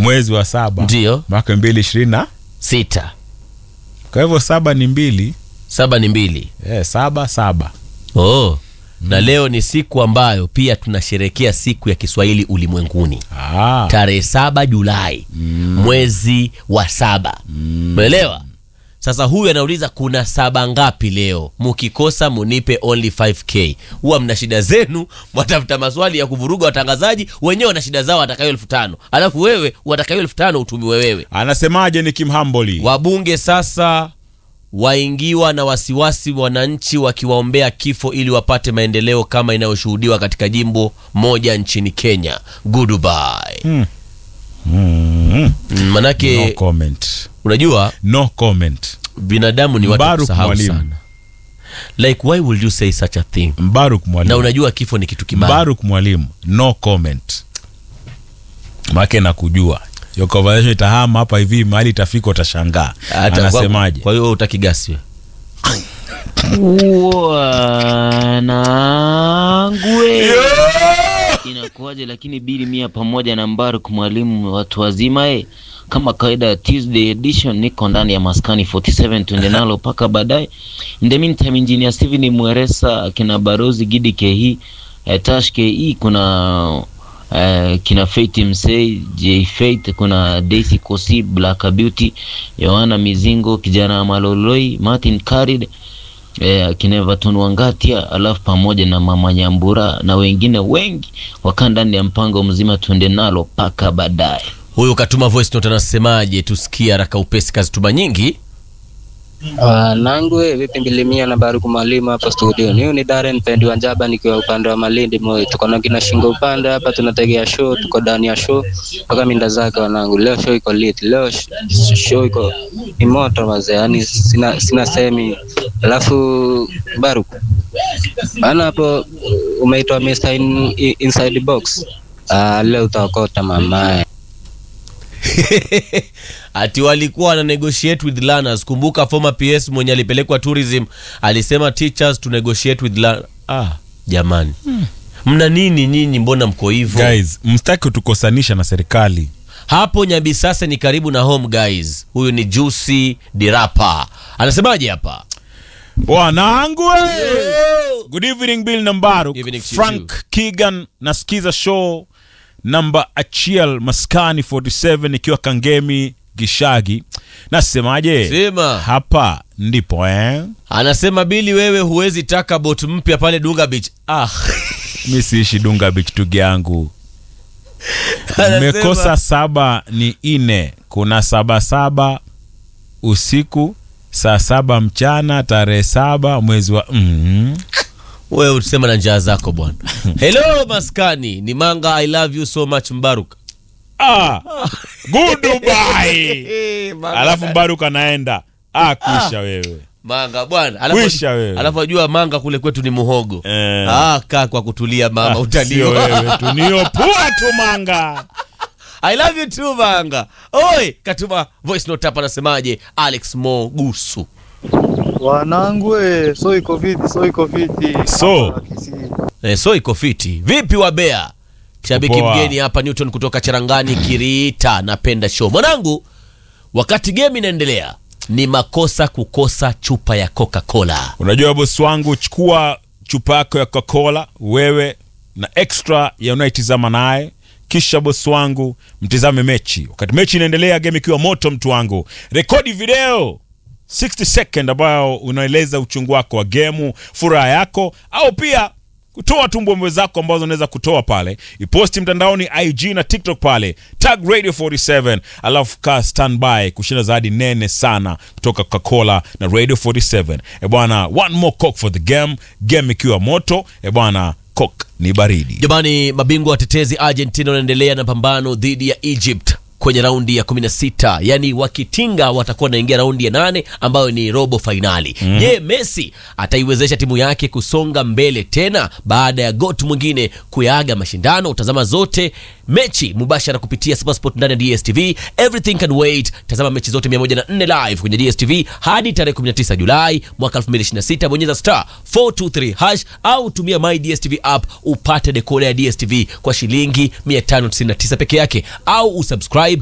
mwezi wa saba Ndio. mwaka mbili ishirini na sita kwa hivyo saba ni mbili saba ni mbili eh, saba saba oh. na leo ni siku ambayo pia tunasherekea siku ya Kiswahili ulimwenguni ah. tarehe saba Julai mwezi wa saba umeelewa? Sasa huyu anauliza kuna saba ngapi leo? Mukikosa munipe only 5k. Huwa mna shida zenu, mwatafuta maswali ya kuvuruga watangazaji, wenyewe wana shida zao, watakayo elfu tano alafu wewe watakayo elfu tano utumiwe wewe. anasemaje ni kimhamboli Wabunge sasa waingiwa na wasiwasi, wananchi wakiwaombea kifo ili wapate maendeleo kama inayoshuhudiwa katika jimbo moja nchini Kenya. Goodbye. Mm. Mm. Mm, Manake no comment unajua no comment binadamu ni watu Mbaruk kusahau mwalimu. sana. Like why would you say such a thing? mbaruk Na mwalimu unajua kifo ni kitu kibaya. mbaruk mwalimu no comment make nakujua hiyo conversation itahama hapa hivi mahali itafika utashangaa Hata kwa- anasemaje Kwa hiyo utakigasi Wanangwe inakuwaje? Lakini bili mia pamoja na Mbaruk mwalimu watu wazima e, kama kawaida ya Tuesday edition, niko ndani ya maskani 47 tuende nalo mpaka baadaye. In the meantime, engineer Steven Mweresa, kina Barozi Gidi Kehi, eh, Tash Ke, kuna eh, kina Faith Msei, J Faith, kuna Daisy Kosi, Black Beauty, Yohana Mizingo, kijana Maloloi, Martin Karid eh, akina Everton Wangatia, alafu pamoja na mama Nyambura na wengine wengi wakaa ndani ya mpango mzima, tuende nalo mpaka baadaye. huyu katuma voice note anasemaje? Tusikie haraka upesi, kazituma nyingi. Wanangu vipi mbilimia na Baruku Mwalimu hapa studio. Niyo ni Darren Pendi wa Njaba nikiwa upande wa Malindi Moi. Tuko na kina Shingo upande hapa tunategea show, tuko ndani ya show mpaka minda zake wanangu. Leo show iko lit. Leo sh- show iko ni moto mazee. Yaani sina sina semi. Alafu Baruku. Bana hapo umeitwa Mr. In, in, inside the box. Ah, leo utaokota mamae. ati walikuwa wana negotiate with learners. Kumbuka former PS mwenye alipelekwa tourism alisema teachers to negotiate with learners. Ah, jamani mna nini nyinyi? Mbona mko hivyo? guys mstaki kutukosanisha na serikali Hapo Nyabisasa ni karibu na home guys. Huyu ni Juicy Dirapa anasemaje hapa? wanangu good evening bill nambaru Evening to you frank too. kigan nasikiza show namba achiel maskani 47 ikiwa kangemi gishagi nasemaje Sema. hapa ndipo eh? Anasema Bili, wewe huwezi taka bot mpya pale Dunga Beach. Ah, mi siishi dunga beach ndugu yangu Anasema- mmekosa saba ni ine kuna saba saba usiku saa saba mchana tarehe saba mwezi wa mm. wewe utusema na njaa zako bwana. Hello maskani, ni Manga, I love you so much Mbaruk. ah, goodbye alafu mbaruk anaenda ah, kusha wewe Manga bwana. Kwisha wewe. Alafu ajua Manga kule kwetu ni muhogo. Eh. Ah, kaa kwa kutulia mama, Ah, sio utaliwa. wewe tu niyo pua tu manga I love you too Manga. Oi, katuma voice note hapa anasemaje? Alex Mogusu. Wanangu eh, so iko fiti, so iko fiti. So. Hapa Kisii. Eh, so iko fiti. Vipi wa Bea? Shabiki Poa. mgeni hapa Newton kutoka Charangani Kirita, napenda show. Mwanangu, wakati game inaendelea, ni makosa kukosa chupa ya Coca-Cola. unajua bosi wangu chukua chupa yako ya coca-cola wewe na extra ya unaitizama naye kisha bosi wangu mtizame mechi wakati mechi inaendelea game ikiwa moto mtu wangu rekodi video 60 second ambayo unaeleza uchungu wako wa gemu furaha yako au pia kutoa tu mbwembwe zako ambazo unaweza kutoa pale iposti mtandaoni ig na tiktok pale tag radio 47 alafu kaa standby kushinda zawadi nene sana kutoka coca-cola na radio 47 e bwana one more coke for the game game ikiwa moto e bwana coke ni baridi Jamani, mabingwa watetezi Argentina wanaendelea na pambano dhidi ya Egypt kwenye raundi ya 16 yani wakitinga watakuwa wanaingia raundi ya nane ambayo ni robo fainali je messi ataiwezesha timu yake kusonga mbele tena baada ya got mwingine kuyaaga mashindano utazama zote mechi mubashara kupitia supersport ndani ya dstv everything can wait tazama mechi zote 104 live kwenye dstv hadi tarehe 19 julai mwaka 2026 bonyeza star 423 hash au tumia my dstv app upate dekoda ya dstv kwa shilingi 599 peke yake au usubscribe